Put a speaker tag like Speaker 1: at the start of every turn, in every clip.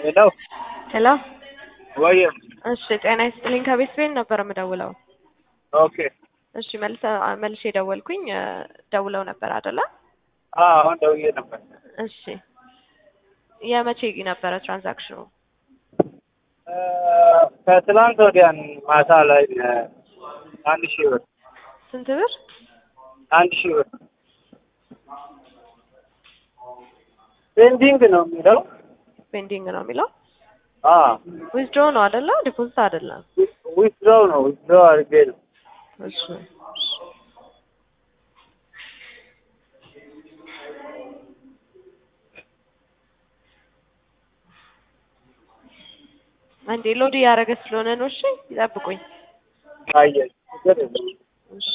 Speaker 1: ሄሎ
Speaker 2: ሄሎ
Speaker 1: ወይ
Speaker 2: እሺ ጤና ይስጥልኝ ከቤት ቤት ነበር የምደውለው
Speaker 1: ኦኬ
Speaker 2: እሺ መልሰ መልሼ ደወልኩኝ እ ደውለው ነበር አይደለ
Speaker 1: አዎ አሁን ደውዬ ነበር
Speaker 2: እሺ የመቼ ነበረ ትራንዛክሽኑ
Speaker 1: እ ከትላንት ወዲያን ማታ ላይ እ አንድ ሺህ ብር
Speaker 2: ስንት ብር
Speaker 1: አንድ ሺህ ብር ፔንዲንግ ነው የሚለው
Speaker 2: ፔንዲንግ ነው የሚለው
Speaker 1: አዎ
Speaker 2: ዊዝድሮ ነው አይደለ ዲፖዚት አይደለም
Speaker 1: ዊዝድሮው ነው ዊዝድሮው አድርጌ ነው
Speaker 2: እሺ አንዴ ሎድ እያደረገ ስለሆነ ነው እሺ ይጠብቁኝ
Speaker 1: አየህ ችግር የለውም
Speaker 2: እሺ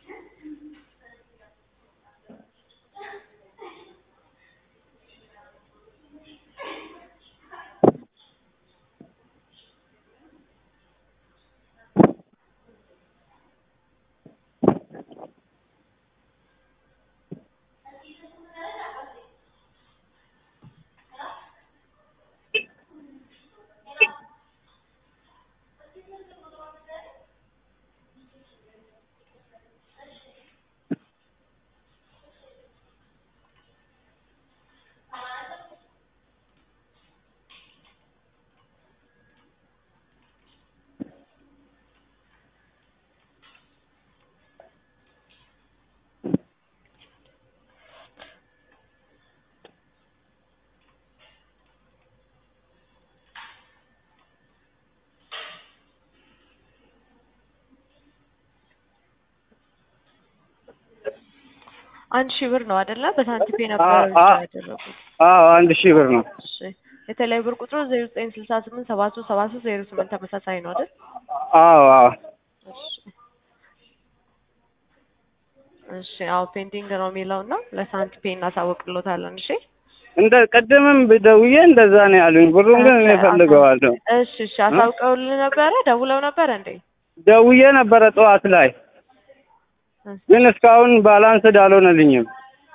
Speaker 2: አንድ ሺህ ብር ነው አይደለ በሳንቲም የነበረ
Speaker 1: አ-
Speaker 2: ብቻ
Speaker 1: አ-
Speaker 2: ያደረጉት
Speaker 1: አዎ አንድ ሺህ ብር ነው
Speaker 2: እሺ የተለያዩ ብር ቁጥሩ ዜሮ ዘጠኝ ስልሳ ስምንት ሰባ ሶስት ሰባ ሶስት ዜሮ ስምንት ተመሳሳይ ነው አይደል
Speaker 1: አዎ አዎ
Speaker 2: እሺ እሺ አዎ ፔንዲንግ ነው የሚለው እና ለሳንቲም ፔ እናሳውቅሎታለን እሺ
Speaker 1: እንደ ቅድምም ደውዬ እንደዛ ነው ያሉኝ ብሩን ግን እኔ እፈልገዋለሁ
Speaker 2: እሺ እሺ አሳውቀውልህ ነበረ ደውለው ነበረ እንዴ
Speaker 1: ደውዬ ነበረ ጠዋት ላይ ግን እስካሁን ባላንስድ አልሆነልኝም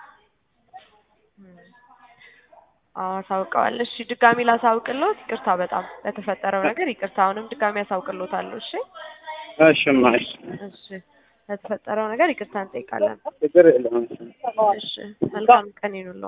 Speaker 2: አዎ አሳውቀዋል እሺ ድጋሚ ላሳውቅሎት ይቅርታ በጣም ለተፈጠረው ነገር ይቅርታ አሁንም ድጋሚ አሳውቅሎታለሁ እሺ
Speaker 1: እሺማ እሺ
Speaker 2: እሺ ለተፈጠረው ነገር ይቅርታ እንጠይቃለን
Speaker 1: ችግር የለውም
Speaker 2: እሺ መልካም ቀን ይኑለው